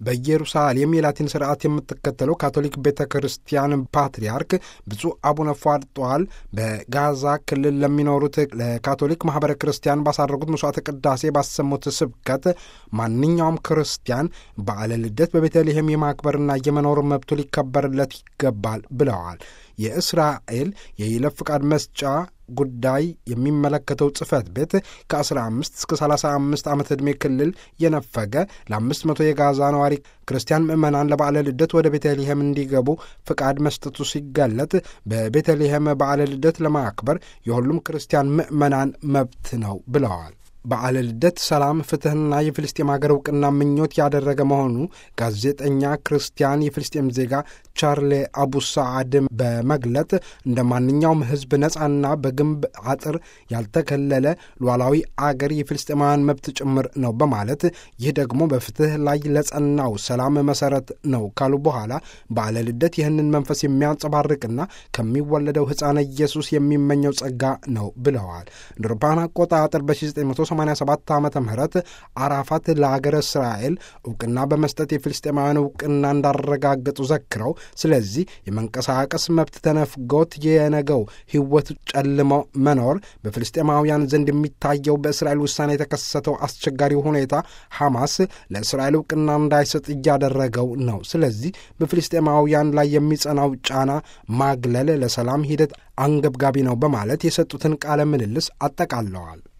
በኢየሩሳሌም የላቲን ስርዓት የምትከተለው ካቶሊክ ቤተ ክርስቲያን ፓትርያርክ ብፁዕ አቡነ ፏርጧል በጋዛ ክልል ለሚኖሩት ለካቶሊክ ማህበረ ክርስቲያን ባሳረጉት መስዋዕተ ቅዳሴ ባሰሙት ስብከት ማንኛውም ክርስቲያን በዓለ ልደት በቤተልሔም የማክበርና የመኖር መብቱ ሊከበርለት ይገባል ብለዋል። የእስራኤል የይለፍ ፍቃድ መስጫ ጉዳይ የሚመለከተው ጽህፈት ቤት ከ15 እስከ 35 ዓመት ዕድሜ ክልል የነፈገ ለ500 የጋዛ ነዋሪ ክርስቲያን ምዕመናን ለበዓለ ልደት ወደ ቤተልሔም እንዲገቡ ፍቃድ መስጠቱ ሲገለጥ በቤተልሔም በዓለ ልደት ለማክበር የሁሉም ክርስቲያን ምዕመናን መብት ነው ብለዋል። በዓለ ልደት ሰላም፣ ፍትሕና የፍልስጤም ሀገር እውቅና ምኞት ያደረገ መሆኑ ጋዜጠኛ ክርስቲያን የፍልስጤም ዜጋ ቻርሌ አቡ ሰዓድ በመግለጥ እንደ ማንኛውም ሕዝብ ነጻና በግንብ አጥር ያልተከለለ ሉዓላዊ አገር የፍልስጤማውያን መብት ጭምር ነው በማለት ይህ ደግሞ በፍትሕ ላይ ለጸናው ሰላም መሰረት ነው ካሉ በኋላ በዓለ ልደት ይህንን መንፈስ የሚያንጸባርቅና ከሚወለደው ሕፃነ ኢየሱስ የሚመኘው ጸጋ ነው ብለዋል። እንደ አውሮፓውያን አቆጣጠር በ1987 ዓ ም አራፋት ለአገረ እስራኤል እውቅና በመስጠት የፍልስጤማውያን እውቅና እንዳረጋገጡ ዘክረው ስለዚህ የመንቀሳቀስ መብት ተነፍጎት የነገው ሕይወት ጨልሞ መኖር በፍልስጤማውያን ዘንድ የሚታየው በእስራኤል ውሳኔ የተከሰተው አስቸጋሪ ሁኔታ ሐማስ ለእስራኤል እውቅና እንዳይሰጥ እያደረገው ነው። ስለዚህ በፍልስጤማውያን ላይ የሚጸናው ጫና ማግለል ለሰላም ሂደት አንገብጋቢ ነው በማለት የሰጡትን ቃለ ምልልስ አጠቃለዋል።